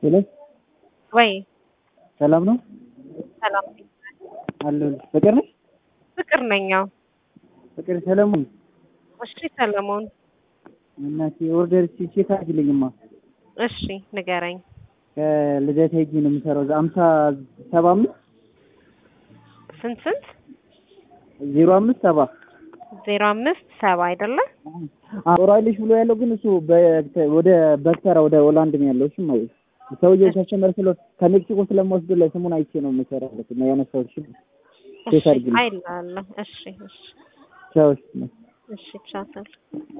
ሄሎ ወይ ሰላም ነው ሰላም አለሁልሽ። ፍቅር ነሽ? ፍቅር ነኝ። አዎ ፍቅር ሰለሞን እሺ ሰለሞን እናቴ ኦርደር ቼክ አድርጊልኝማ። እሺ ንገረኝ። ከልደታ ሄጄ ነው የምሰራው። አምሳ ሰባ አምስት ስንት ስንት? ዜሮ አምስት ሰባ ዜሮ አምስት ሰባ አይደለ? ጦራይልሽ ብሎ ያለው ግን እሱ በ- ወደ በክተራ ወደ ሆላንድ ነው ያለው። እሺ ማለት ሰውዬው ከስተመር ስለ ከሜክሲኮ ስለማወስድ ላይ ስሙን አይቼ ነው የምሰራለት እና ያነሳሁት። እሺ ቼክ እሺ አድርጊልኝ። አይላለሁ። እሺ እሺ ቻው። እሺ እሺ ቻው